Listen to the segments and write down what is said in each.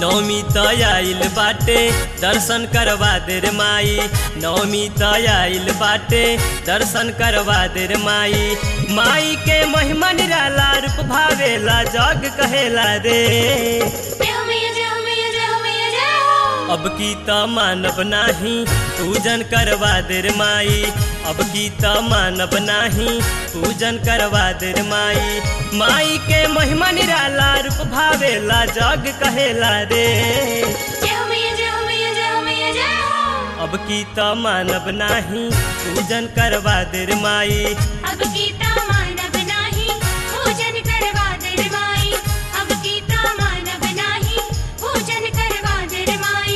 नवमी त आइल बाटे दर्शन करवा दे रे माई नवमी त आइल बाटे दर्शन करवा दे रे माई माई के महिमा निराला रूप भावेला जग कहेला रे जय हो मैया जय हो मैया जय हो मैया जय हो अब की त मानव नाही पूजन करवा दे रे माई अब की त मानव नाही पूजन करवा दे रे माई माई के महिमा निराला रूप भावेला जग कहेला रे जय हो मैया जय हो मैया जय हो मैया जय हो अब की त मानव नाही पूजन करवा दे रे माई अब गीता मानव नाही पूजन करवा दे रे माई अब गीता मानव नाही पूजन करवा दे रे माई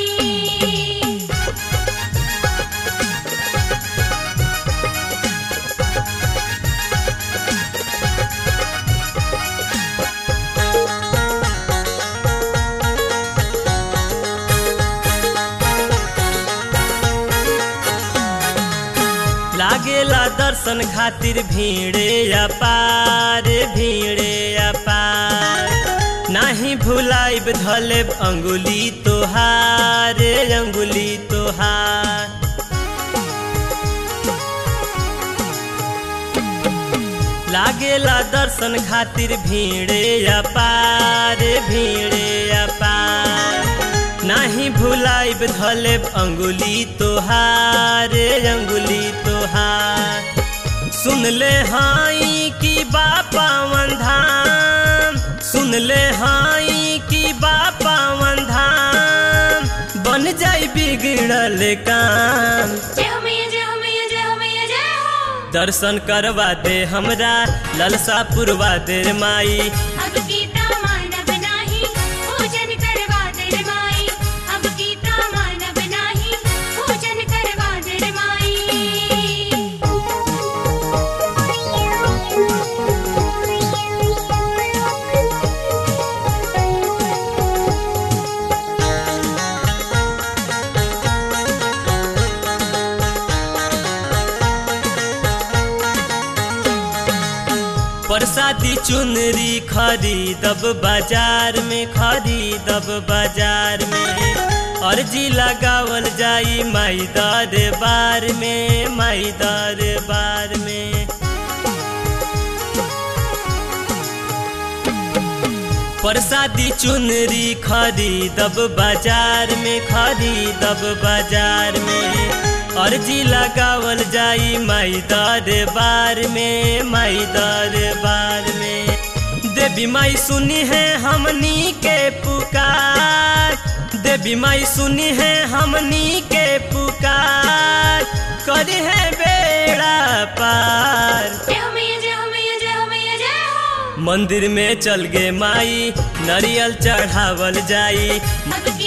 लागेला दर्शन खातिर भीड़े अपार भीड़े अपार नाही भुलाइब धलेब अंगुली तोहार अंगुली तोहार लागेला दर्शन खातिर भीड़े अपार भीड़े अपार नाही भुलाइब धलेब अंगुली तोहार अंगुली तोहार सुन ले हाई की बापावन धाम सुन ले हाई की बापावन धाम बन जाई बिगड़ल काम जय हो मैया जय हो मैया जय हो मैया जय हो दर्शन करवा दे हमरा ललसा पुरवा दे रे माई अब गीता मानव नाही पूजन करवा दे रे माई अब गीता मानव नाही पूजन करवा दे रे परसादी चुनरी खरीदब बाजार में खरीदब बाजार में अर्जी लगावल जाई माई दरबार में माई दरबार में परसादी चुनरी खरीदब बाजार में खरीदब बाजार में अर्जी लगावल जाई माई दरबार में माई दरबार में देवी माई सुनी है हमनी के पुकार देवी माई सुनी है हमनी के पुकार करी है बेड़ा पार जय हो मैया जय हो मैया जय हो मैया जय हो मंदिर में चल गे माई नारियल चढ़ावल जाई अब